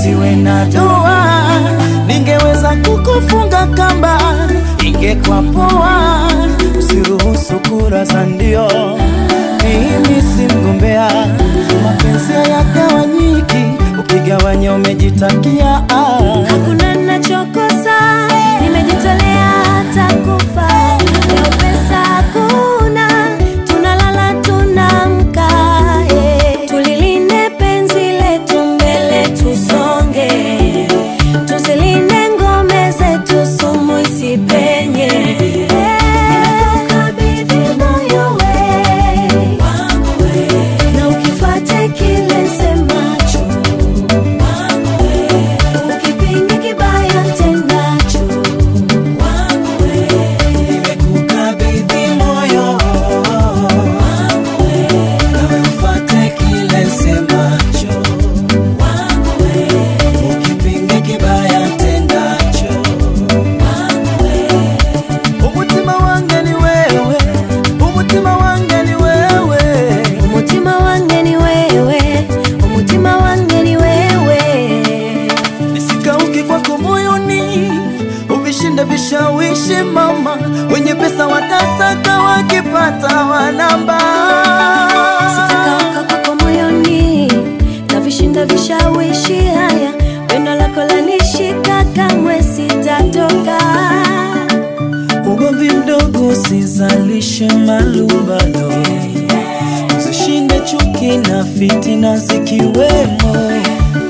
usiwe na doa, ningeweza kukufunga kamba, ingekuwa poa. Usiruhusu kura za ndio, mimi si mgombea, mapenzi hayagawanyiki, ukigawanya umejitakia ah. Hakuna nachokosa, nimejitolea hata kufa. Leo pesa hakuna, tunalala tunamka. eh. Tulilinde penzi letu, mbele tusonge, tuzilinde ngome zetu, sumu isipenye. Eh, nimekukabidhi moyo we, na ukifuate kile semacho Ukipinga kibaya tendacho Nimekukabidhi moyo nawe ufuate kile semacho, ukipinga kibaya tendacho. Umutima wange ni wewe, umutima wange ni wewe. umutima wange ni wewe umutima wange ni wewe Nisikauke kwako moyoni, uvishinde vishawishi mama, wenye pesa watasaka, wakipata wanamba. sitakauka kwako moyoni na vishinda vishawishi haya pendo lako lanishika kamwe sitatoka Ugomvi mdogo usizalishe malumbano, zishinde chuki na fitina zikiwemo.